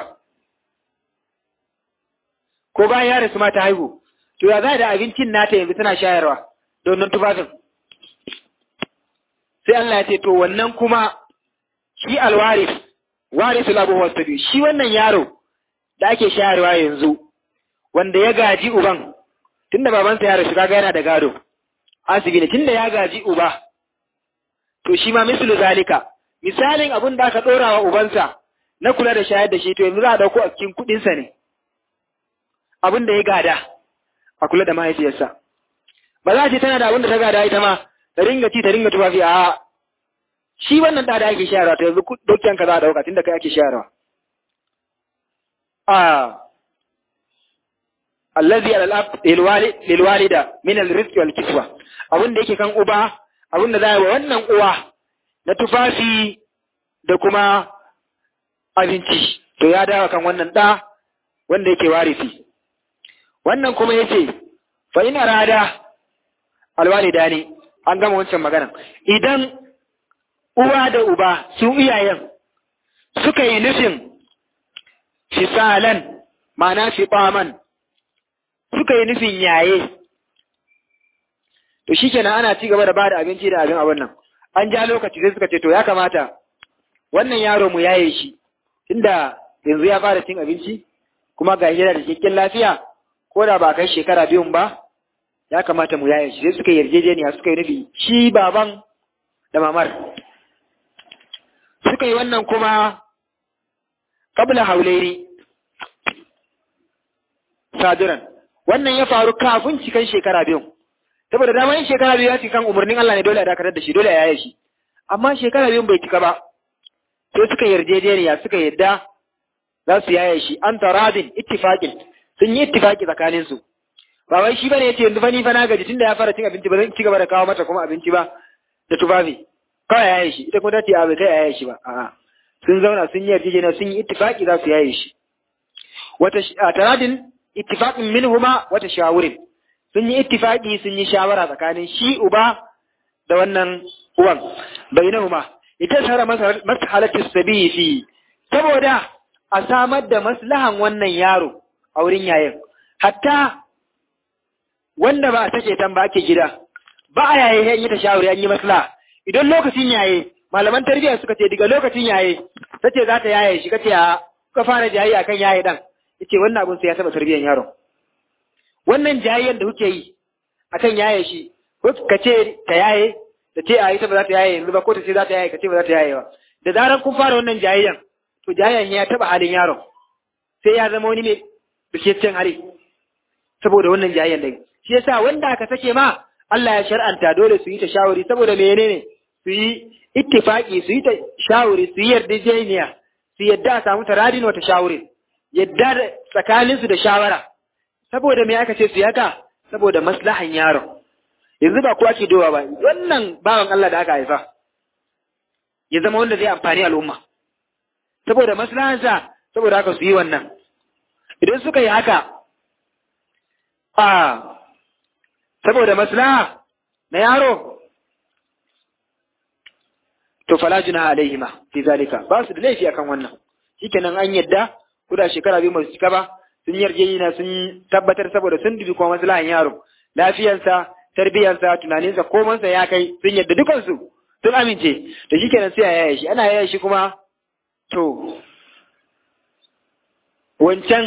ko bayan ya rasu ma ta haihu to ya za da abincin nata yanzu tana shayarwa da wannan tufafin sai Allah ya ce to wannan kuma shi alwaris warisul abu wasabi shi wannan yaro da ake shayarwa yanzu wanda ya gaji uban tunda babansa ya rasu kaga yana da gado asibi ne tunda ya gaji uba to shi ma mislu zalika misalin abin da aka dora wa ubansa na kula da shayar da shi to yanzu za a dauko a cikin kudin sa ne abin da ya gada a kula da mahaifiyarsa ba za ce tana da abin da ta gada ita ma ta ringa ci ta ringa tufafi a shi wannan da da ake shayarwa to yanzu dokiyan ka za a dauka tunda kai ake shayarwa a allazi al-ab lil walida min al-rizq wal kiswa abin da yake kan uba abin da za wa wannan uwa na tufafi da kuma abinci to ya dawo kan wannan da wanda yake warisi wannan kuma yace fa in arada alwalida ne an gama wancan magana idan uwa da uba su iyayen suka yi nufin fisalan ma'ana fiɓaman suka yi nufin yaye to shikenan ana ci gaba da bada abinci da abin abin nan an ja lokaci sai suka ce to ya kamata wannan yaro mu yaye shi tunda yanzu ya fara cin abinci kuma ga yana da cikakken lafiya ko da ba kai shekara biyun ba ya kamata mu yaye shi sai suka yarjejeniya suka yi nufi shi baban da mamar suka yi wannan kuma kabla haulairi saduran wannan ya faru kafin cikan shekara biyun saboda dama yin shekara biyu ya ci kan umarnin Allah ne dole a dakatar da shi dole a yaye shi amma shekara biyun bai cika ba sai suka yarjejeniya suka yadda za su yaye shi an taradin ittifaqin sun yi ittifaqi tsakanin su ba wai shi bane yace yanzu fa ni fa na gaji tunda ya fara cin abinci ba zan ci gaba da kawo mata kuma abinci ba da tufafi kawai yaye shi ita kuma ta ce a bai kai yaye shi ba a'a sun zauna sun yi yarjejeniya sun yi ittifaqi za su yaye shi wata taradin ittifaqin minhuma wata shawurin sun yi ittifaqi sun yi shawara tsakanin shi uba da wannan uwan bainahuma ita sara masalatu sabiyi fi saboda a samar da maslahan wannan yaro a wurin yayin hatta wanda ba a take tan ba ake gida ba a yaye yan yi ta shawari an yi maslaha idan lokacin yaye malaman tarbiyya suka ce daga lokacin yaye tace za ta yaye shi kace a ka fara jayi akan yaye dan yace wannan abun sai ya taba tarbiyyar yaron wannan jayayyar da kuke yi akan yaye shi ko ka ce ta yaye da ce a ita ba za ta yaye yanzu ba ko ta ce za ta yaye ka ce ba za ta yaye ba da zarar kun fara wannan jayayyan to jayayyan ya taba halin yaron sai ya zama wani mai bishiyar hali saboda wannan jayayyan da shi yasa wanda aka sake ma Allah ya shar'anta dole su yi ta shawari saboda menene su yi ittifaki su yi ta shawari su yi yarjejeniya su yadda a samu taradin wata shawari yadda da tsakaninsu da shawara saboda me aka ce su yaka saboda maslahan yaron yanzu ba kowa ke dowa ba wannan bawan Allah da aka haifa ya zama wanda zai amfani al'umma saboda maslahansa saboda haka su yi wannan idan suka yi haka a saboda maslaha na yaro to fala junaha alaihima fi zalika ba su da laifi akan wannan shikenan an yadda kuda shekara biyu masu cika ba sun yarjejina sun tabbatar saboda sun dubi kuma maslahan yaro lafiyarsa tarbiyarsa tunaninsa komansa ya kai sun yadda dukansu sun amince da shi kenan sai a yaya shi ana yaya shi kuma to wancan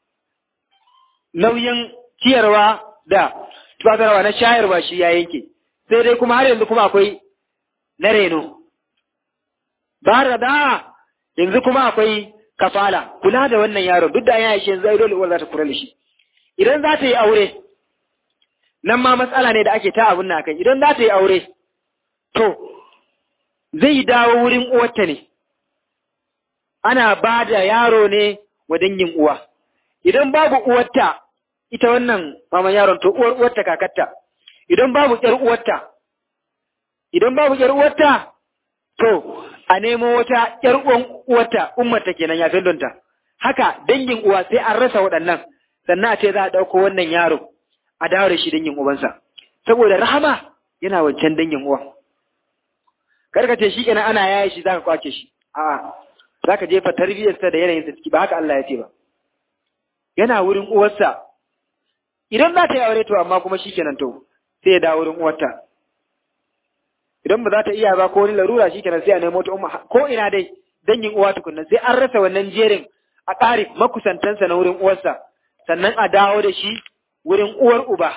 nauyin ciyarwa da tufatarwa na shayarwa shi ya yanke sai dai kuma har yanzu kuma akwai na reno ba da yanzu kuma akwai kafala kula da wannan yaron duk da ya shi yanzu ai dole uwar za ta kula da shi idan za ta yi aure nan ma matsala ne da ake ta abun nan kai idan za ta yi aure to zai dawo wurin uwarta ne ana ba da yaro ne wa dangin uwa idan babu uwarta ita wannan maman yaron to uwar uwarta kakarta idan babu ƴar uwarta idan babu ƴar uwarta to a nemo wata ƴar uwan uwarta ummarta kenan ya fillonta haka dangin uwa sai an rasa waɗannan sannan a ce za a ɗauko wannan yaro a dawo da shi dangin ubansa saboda rahama yana wancan dangin uwan karka ce shi kenan ana yaye shi zaka kwace shi a'a zaka jefa tarbiyyarsa da yanayinsa ciki ba haka Allah ya ce ba yana wurin uwarsa idan za ta yi aure to amma kuma shi kenan to sai ya dawo wurin uwarta idan ba za ta iya ba ko wani larura shi kenan sai a nemo ta umma ko ina dai dangin uwa tukunna sai an rasa wannan jerin a ƙari makusantansa na wurin uwarsa sannan a dawo da shi wurin uwar uba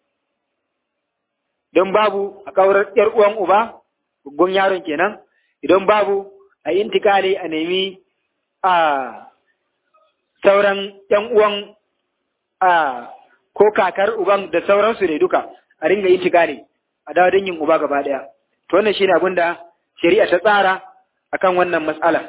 don babu a kaurar ‘yar uwan uba, gun yaron kenan, idan babu a intikali a nemi a sauran ‘yan uwan a ko kakar uban da sauransu ne duka a ringa intikali a dawo yin uba gaba ɗaya. To wannan shi ne abin da shari'a ta tsara akan wannan matsala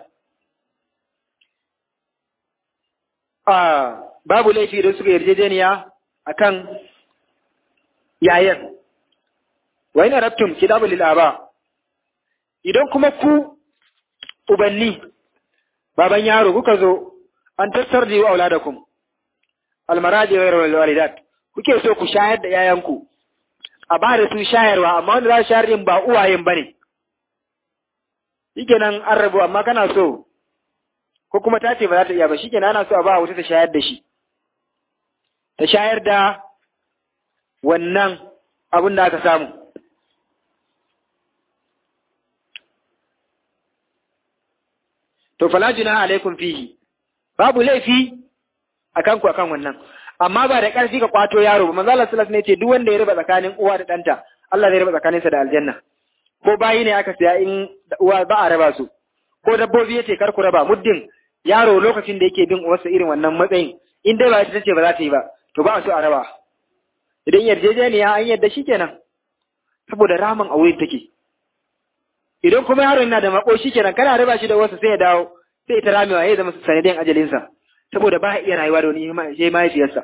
a babu laifi da suka yarjejeniya akan yayan wa ina rabtum kitabu lil aba idan kuma ku ubanni baban yaro kuka zo an tattarji wa auladakum almaraji wa wal walidat kuke so ku shayar da yayanku a ba da su shayarwa amma wanda za su shayar din ba uwayen bane shikenan an rabu amma kana so ko kuma ta ce ba za ta iya ba shikenan ana so a ba wuta ta shayar da shi ta shayar da wannan abin da aka samu to fala junaha alaikum fihi babu laifi akan ku akan wannan amma ba da ƙarfi ka kwato yaro ba manzo Allah sallallahu alaihi wasallam ne ce duk wanda ya raba tsakanin uwa da ɗanta Allah zai raba tsakaninsa da aljanna ko bayi ne aka siya in uwa ba a raba su ko dabbobi yace kar ku raba muddin yaro lokacin da yake bin uwarsa irin wannan matsayin in dai ba ita tace ba za ta yi ba to ba a so a raba idan yarjejeniya an yadda shi kenan saboda ramin a wurin take idan kuma yaro yana da mako shi kenan kana raba shi da wasu sai ya dawo sai ita ramewa ya zama sanadin ajalinsa saboda ba iya rayuwa da wani sai mahaifiyarsa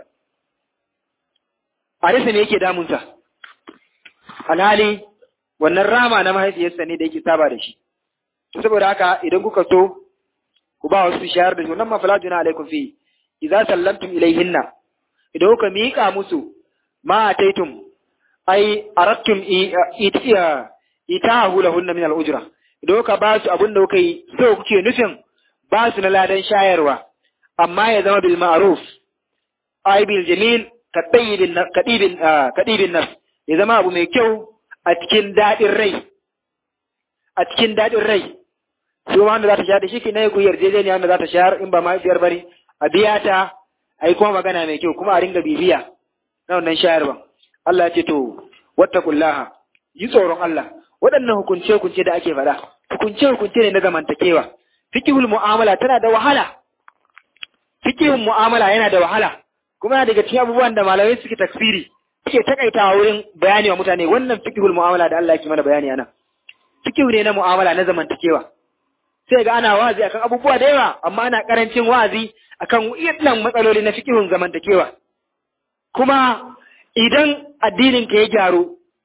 a rasa ne yake damunta alhali wannan rama na mahaifiyarsa ne da yake saba da shi saboda haka idan kuka so ku ba wasu shayar da shi wannan mafala juna alaikum fi idza sallamtum ilayhinna idan kuka miƙa musu ma ataitum ai arattum itahu lahunna min al-ujra idan kuka ba su abin da kuka yi so kuke nufin ba su na ladan shayarwa amma ya zama bil ma'ruf ai bil jamil kadibin kadibin kadibin nafs ya zama abu mai kyau a cikin dadin rai a cikin dadin rai su ma wanda za ta shayar da shi ke na ku yarjejeniya wanda za ta shayar in ba mahaifiyar bari a biya ta a yi kuma magana mai kyau kuma a ringa bibiya na wannan shayarwa Allah ya ce to wattaqullaha yi tsoron Allah waɗannan hukunce hukunce da ake faɗa hukunce hukunce ne na zamantakewa fikihul mu'amala tana da wahala fikihun mu'amala yana da wahala kuma yana daga cikin abubuwan da malamai suke tafsiri suke takaitawa wurin bayani wa mutane wannan fikihul mu'amala da Allah yake mana bayani anan fikihu ne na mu'amala na zamantakewa sai ga ana wazi akan abubuwa da yawa amma ana karancin wazi akan irin matsaloli na fikihun zamantakewa kuma idan addinin ka ya gyaru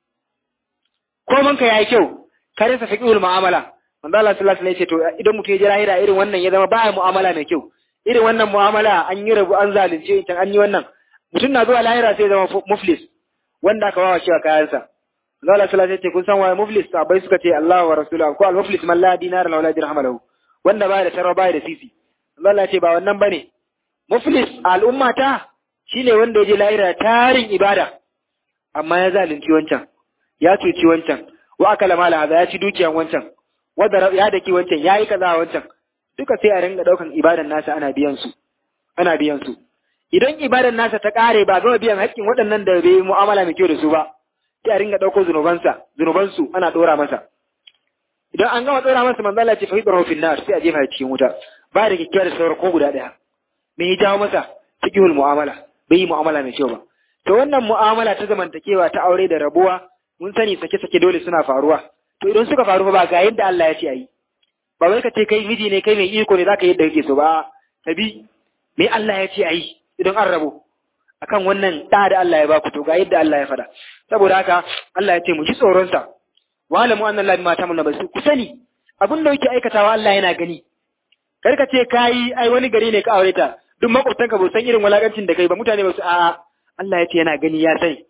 koman ka yayi kyau ka rasa fiqhul mu'amala manzo Allah sallallahu alaihi wasallam ya ce to idan mutum ya ji lahira irin wannan ya zama ba mu'amala mai kyau irin wannan mu'amala an yi rabu an zalunce ita an yi wannan mutum na zuwa lahira sai ya zama muflis wanda aka wawa cewa kayansa manzo Allah sallallahu alaihi wasallam ya ce kun san waye muflis sahabbai suka ce Allah wa rasuluhu ko al-muflis man la dinara la wala dirham lahu wanda baya da tarwa baya da sisi manzo Allah ya ce ba wannan bane muflis al'ummata shine wanda ya je lahira tarin ibada amma ya zalunci wancan ya cuci wancan wa akala mala haza ya ci dukiyan wancan wanda ya daki wancan ya yi kaza wancan duka sai a ringa daukan ibadan nasa ana biyan su ana biyan su idan ibadan nasa ta kare ba gama biyan haƙƙin waɗannan da bai mu'amala mai kyau da su ba sai a ringa dauko zunubansa zunubansu ana dora masa idan an gama dora masa manzo Allah ya ce fa hidrahu fil nar sai a jefa cikin wuta ba da kyakkyawar da sauran ko guda daya me ya jawo masa fiqhul mu'amala bai yi mu'amala mai kyau ba to wannan mu'amala ta zamantakewa ta aure da rabuwa mun sani sake-sake dole suna faruwa to idan suka faru ba ga yadda Allah ya ce ayi ba wai ka ce kai miji ne kai mai iko ne zaka yi yadda kake so ba ka bi me Allah ya ce ayi idan an rabu akan wannan da da Allah ya baku to ga yadda Allah ya faɗa saboda haka Allah ya ce mu ji tsoron sa wa alamu anna Allah bima ta'maluna basu ku sani abin da yake aikatawa Allah yana gani kar ka ce kai ai wani gari ne ka aure ta duk makwabtanka ba san irin walakancin da kai ba mutane ba su a'a Allah ya ce yana gani ya sani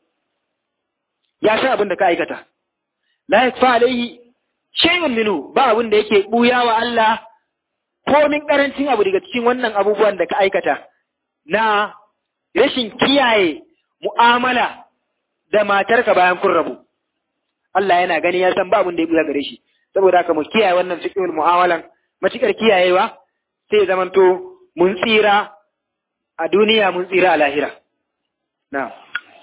ya san abin da ka aikata la yakfa alaihi shay'un minhu ba abin da yake buya wa Allah komin karancin abu daga cikin wannan abubuwan da ka aikata na rashin kiyaye mu'amala da matarka bayan kun rabu Allah yana gani ya san ba abin da ya buya gare shi saboda haka mu kiyaye wannan fiqhul mu'amalan matukar kiyayewa sai zamanto mun tsira a duniya mun tsira a lahira na'am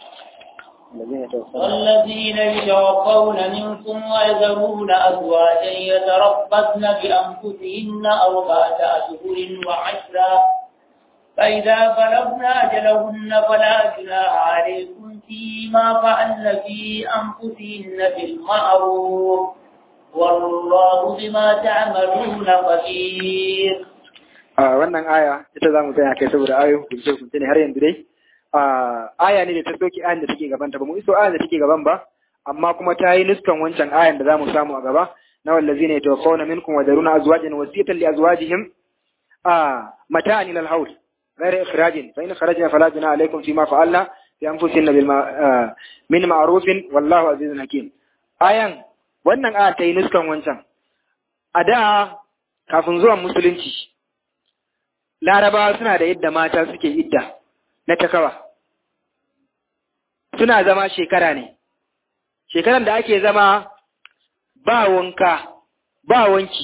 والذين يتوفون منكم ويذرون أزواجا يتربصن بأنفسهن أربعة أشهر وعشرا فإذا بلغن أجلهن فلا جناح عليكم فيما فعلن في أنفسهن بالمعروف والله بما تعملون خبير wannan aya ita za mu tsaya kai saboda ayoyin hukunce hukunce ne har yanzu dai aya ne da ta soke ayan da take gaban ta ba mu iso ayan da take gaban ba amma kuma ta yi nuskan wancan ayan da za mu samu a gaba na wallazina yatawaffawna minkum wa daruna azwajan wasiyatan li azwajihim mata'an ila al-hawl غير إخراج فإن خرجنا فلا جناح عليكم فيما فعلنا في أنفسنا بالما من معروف والله عزيز حكيم ayan wannan aya ta yi nuskan wancan a da kafin zuwan musulunci larabawa suna da yadda mata suke idda na takawa suna zama shekara ne shekaran da ake zama ba wanka ba wanki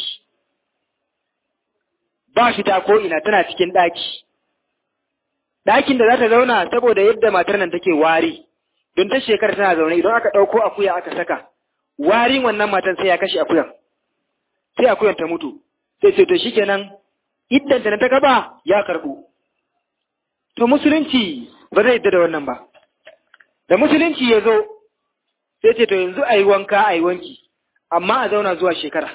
ba fita ko ina tana cikin ɗaki ɗakin da za ta zauna saboda yadda matar nan take wari don ta shekara tana zaune idan aka ɗauko akuya aka saka warin wannan matan sai ya kashe akuyan sai akuyan ta mutu sai ce to shikenan iddanta na ta gaba ya karɓu to musulunci ba zai yadda da wannan ba da musulunci ya zo sai ce to yanzu a yi wanka a yi wanki amma a zauna zuwa shekara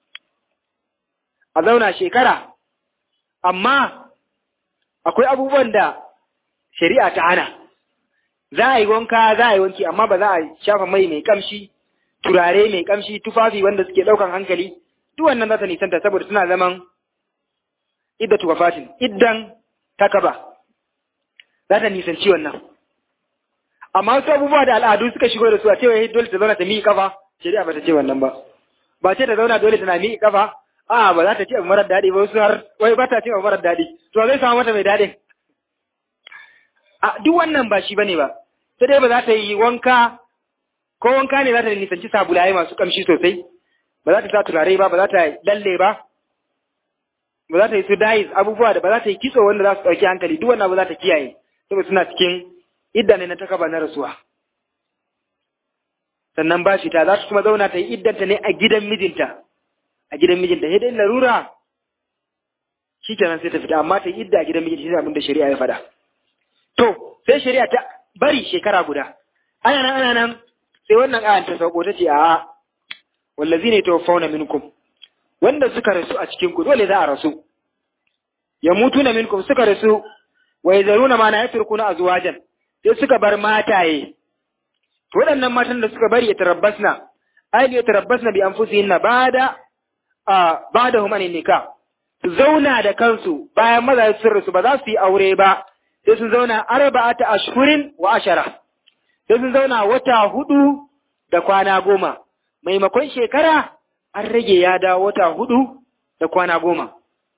a zauna shekara amma akwai abubuwan da shari'a ta hana za a yi wanka za a yi wanki amma ba za a shafa mai mai kamshi turare mai kamshi tufafi wanda suke ɗaukan hankali duk wannan za ta nisanta saboda suna zaman iddatu wafatin iddan takaba za ta nisanci wannan amma wasu abubuwa da al'adu suka shigo da su a cewa dole ta zauna ta miƙa kafa shari'a ba ta ce wannan ba ba ce ta zauna dole tana miƙa kafa a ba za ta ce abu marar daɗi ba wasu har wai ba ta ce abu marar daɗi to zai samu mata mai daɗin a duk wannan ba shi bane ba sai dai ba za ta yi wanka ko wanka ne za ta nisanci sabulaye masu kamshi sosai ba za ta sa turare ba ba za ta lalle ba ba za ta yi su dais abubuwa da ba za ta yi kitso wanda za su ɗauki hankali duk wannan ba za ta kiyaye saboda suna cikin idda ne na takaba na rasuwa sannan ba fita za ta kuma zauna ta yi iddanta ne a gidan mijinta a gidan mijinta sai dai larura shi kenan sai ta fita amma ta yi idda a gidan mijinta shi ne abin da shari'a ya faɗa to sai shari'a ta bari shekara guda ana nan ana nan sai wannan ayan ta sauko ta ce a wallazi ne tawaffawna minkum wanda suka rasu a cikin ku dole za a rasu ya mutu na minkum suka rasu wa yazaruna ma na yatrukuna azwajan sai suka bar mataye waɗannan matan da suka bari ya tarabbasna ai ya tarabbasna bi anfusihinna bada a bada hum anin nikah su zauna da kansu bayan maza sun rasu ba za su yi aure ba sai sun zauna arba'ata ashhurin wa ashara sai sun zauna wata hudu da kwana goma maimakon shekara an rage ya dawo wata hudu da kwana goma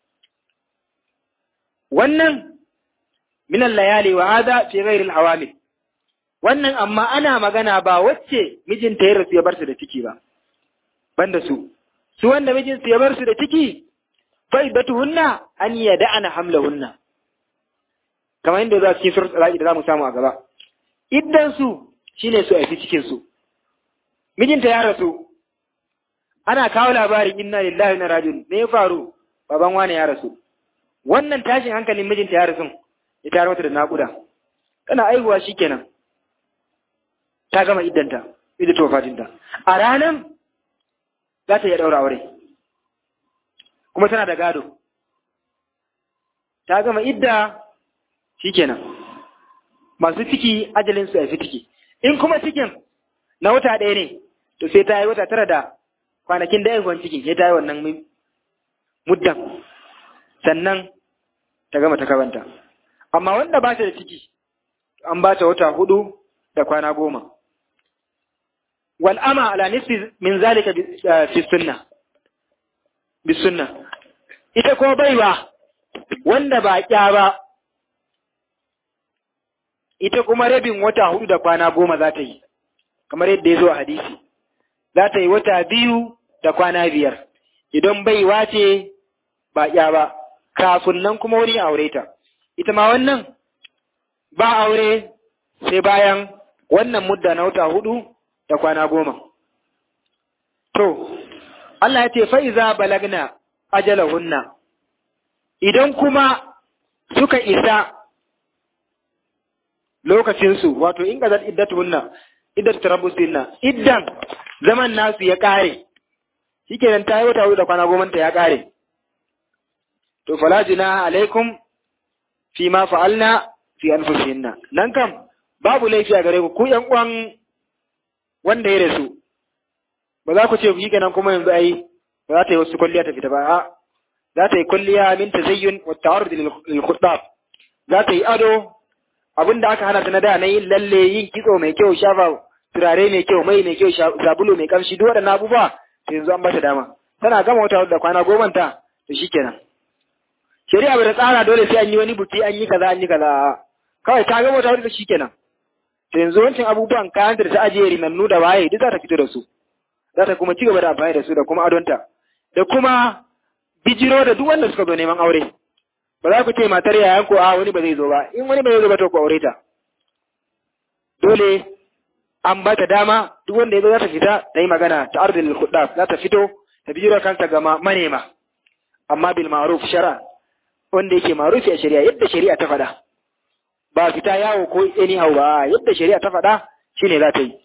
wannan minan layali wa hada fi ghairi al wannan amma ana magana ba wacce mijinta ya rasu ya bar su da ciki ba banda su su wanda mijinsu ya bar su da ciki fa hunna an yada'ana hamlahunna kamar yadda za su cikin surat al da za mu samu a gaba iddan su shine su aiki cikin su mijinta ya rasu ana kawo labarin inna lillahi wa inna rajiun me ya faru baban wani ya rasu wannan tashin hankalin mijinta ya rasu ya tare mata da naƙuda tana aihuwa shikenan ta gama iddanta idda ta wafatinta a ranan za ta iya ɗaura aure kuma tana da gado ta gama idda shikenan masu ciki ajalin su fi ciki in kuma cikin na wata ɗaya ne to sai ta yi wata tara da kwanakin da haihuwan cikin sai ta yi wannan muddan sannan ta gama ta kabanta amma wanda ba ta da ciki an ba ta wata hudu da kwana goma wal ama ala nisfi min zalika fi sunna bi sunna ita ko baiwa wanda ba kya ba ita kuma rabin wata hudu da kwana goma za ta yi kamar yadda ya zo a hadisi za ta yi wata biyu da kwana biyar idan baiwa ce ba kya ba kafin nan kuma wani aure ta ita ma wannan ba aure sai bayan wannan mudda na wata hudu da kwana goma. To, Allah ya ce fa'iza balagna ajalahunna, idan kuma suka isa lokacinsu, wato in ƙazar iddatuhunna, iddatu tarabbusinna, iddan zaman nasu ya ƙare, shikenan ta yi wata hudu da kwana goma ta ya kare to fala junaha alaikum fi ma fa'alna fi anfusihinna nan kam babu laifi a gare ku ku yan uwan wanda ya rasu ba za ku ce ku kenan kuma yanzu ai ba za ta yi wasu kwalliya ta fita ba a za ta yi kwalliya min tazayyun wa ta'arud lil khutbah za ta yi ado abinda aka hana ta na da na yin lalle yin kitso mai kyau shafa turare mai kyau mai mai kyau sabulu mai kamshi duk waɗannan abubuwa to yanzu an bata dama tana gama wata da kwana goma ta to shikenan shari'a bai tsara dole sai an yi wani buki an yi kaza an yi kaza kawai ta gama wata da shikenan to yanzu wancan abubuwan kayan da ta ajiye rinannu da waye duk za ta fito da su za ta kuma ci gaba da amfani da su da kuma adonta da kuma bijiro da duk wanda suka zo neman aure ba za ku ce matar yayan ko a wani ba zai zo ba in wani ba zai zo ba to ku aure ta dole an ba ta dama duk wanda ya zo za ta fita ta yi magana ta ardil khudaf za ta fito ta bijiro kanta ga manema amma bil ma'ruf shara wanda yake ma'rufi a shari'a yadda shari'a ta faɗa ba fita yawo ko anyhow ba yadda shari'a ta faɗa shine za ta yi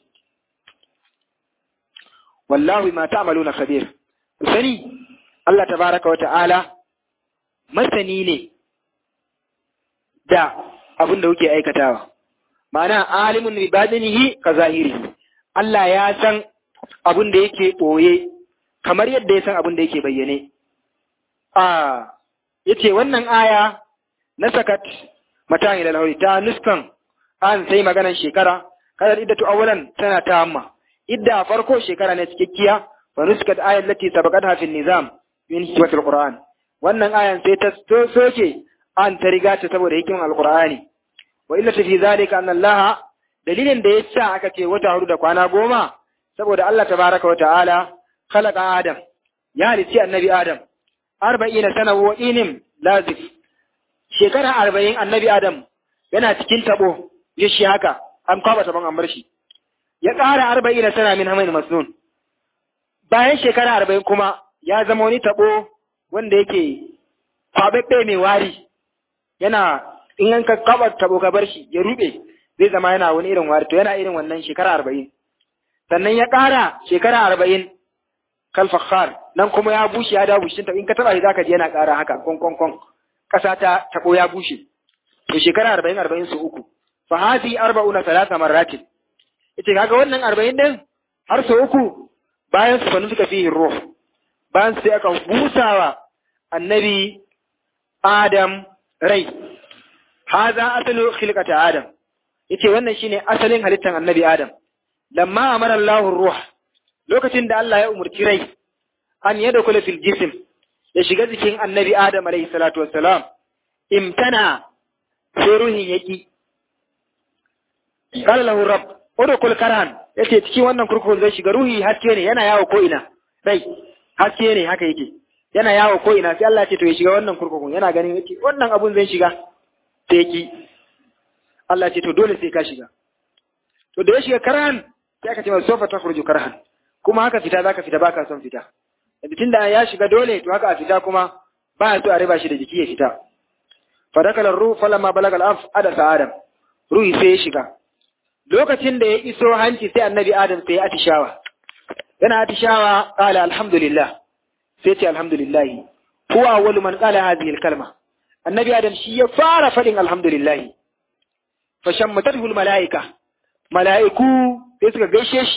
wallahi ma ta'maluna khabir sani Allah tabaraka wa ta'ala masani ne da abin da kuke aikatawa ma'ana alimun bi badinihi ka zahiri Allah ya san abin da yake boye kamar yadda ya san abin da yake bayyane a yace wannan aya na sakat mata ila lauri ta nuskan an sai maganan shekara kada iddatu awwalan tana ta amma idda farko shekara ne cikakkiya fa nuskat ayat lati sabaqatha fi nizam min hikmatil qur'an wannan ayan sai ta soke an ta riga ta saboda hikimin alqur'ani wa illa fi zalika anna allah dalilin da yasa aka ce wata hudu da kwana goma saboda Allah tabaraka wa ta'ala khalaqa adam ya halici annabi adam arba'ina sana wa inim lazif shekara arba'in annabi adam yana cikin tabo ya shi haka an kwaba taban an bar shi ya ƙara arba'ina sana min hamain masnun bayan shekara arba'in kuma ya zama wani tabo wanda yake kwababbe mai wari yana in an ka kwaba tabo ka bar shi ya rube zai zama yana wani irin wari to yana irin wannan shekara arba'in sannan ya ƙara shekara arba'in kalfakhar nan kuma ya bushe ya dawo bushin in ka taba shi zaka ji yana ƙara haka kon kon kon ƙasa ta tabo ya bushe to shekara arba'in arba'in su uku fa hadi arba'una salasa marratin ita kaga wannan arba'in din har sau uku bayan su fanu suka fihi ruh bayan sai aka busawa annabi adam rai haza asalu khilqata adam yace wannan shine asalin halittar annabi adam lamma amara Allahu ruh lokacin da Allah ya umurci rai an yada kula fil jism ya shiga jikin annabi adam alayhi salatu wassalam imtana sai ruhin yaki qala lahu rabb udkhul karhan yace cikin wannan kurkukun zai shiga ruhi haske ne yana yawo ko ina rai haske ne haka yake yana yawo ko ina sai Allah ya ce to ya shiga wannan kurkukun yana ganin yace wannan abun zai shiga sai yaki Allah ya ce to dole sai ka shiga to da ya shiga karhan sai aka ce masa sofa takhruju karhan kuma haka fita zaka fita baka son fita da tunda ya shiga dole to haka a fita kuma ba so a riba shi da jiki ya fita fadakala ruh falamma balaga al-anf adasa adam ruhi sai ya shiga lokacin da ya iso hanci sai annabi adam sai ya atishawa yana atishawa qala alhamdulillah sai ce alhamdulillah huwa awwalu man qala hadhihi al-kalma annabi adam shi ya fara fadin alhamdulillah fa shammatatu al-malaika malaiku sai suka gaishe shi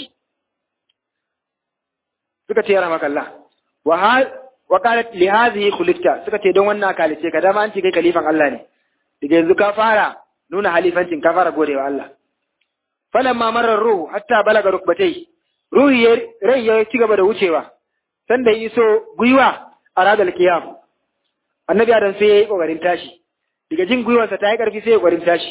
suka ce rahmakallah wa wa qalat li hadhihi khuliqta suka ce don wannan kalice ka dama an ce kai kalifan Allah ne daga yanzu ka fara nuna halifancin ka fara godewa Allah falamma marar ruhu hatta balaga rukbatai ruhi ya rai ya ci gaba da wucewa sanda ya iso gwiwa a radal kiyam annabi adam sai ya yi kokarin tashi daga jin gwiwarsa ta yi karfi sai ya kokarin tashi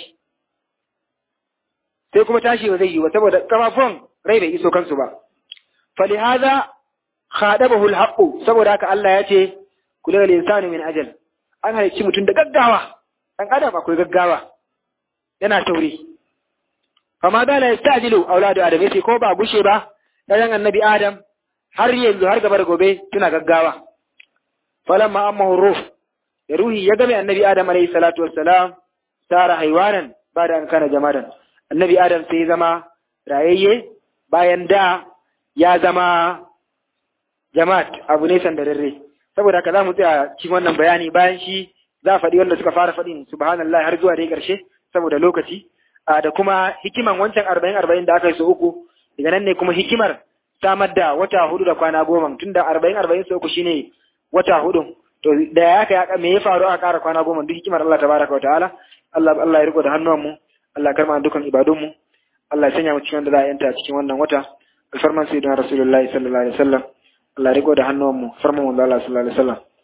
sai kuma tashi ba zai yi ba saboda kafafun rai bai iso kansu ba falihaza khadabahu alhaqu saboda haka Allah ya ce kullu insani min ajal an halicci mutum da gaggawa dan adam akwai gaggawa yana tauri fama da la yastajilu auladu adam yace ko ba gushe ba dan annabi adam har yanzu har gaba da gobe tuna gaggawa falamma amma ruh da ruhi ya game annabi adam alayhi salatu wassalam sara haiwanan ba da an kana jamadan annabi adam sai zama rayayye bayan da ya zama jama'at abu ne sandararre saboda haka za mu tsaya cikin wannan bayani bayan shi za a faɗi wanda suka fara faɗin subhanallah har zuwa dai ƙarshe saboda lokaci da kuma hikiman wancan arba'in arba'in da aka yi su uku daga nan ne kuma hikimar samar da wata hudu da kwana goma tun da arba'in arba'in su uku shine wata hudu to da ya ka me ya faru aka ƙara kwana goma duk hikimar Allah tabaraka wa ta'ala Allah Allah ya riko da hannuwan mu Allah ya karma dukkan ibadun mu Allah ya sanya mu cikin wanda za a yanta cikin wannan wata alfarman sayyidina rasulullahi sallallahu alaihi wasallam Allah ya riko da hannuwan mu farman manzo Allah sallallahu alaihi wasallam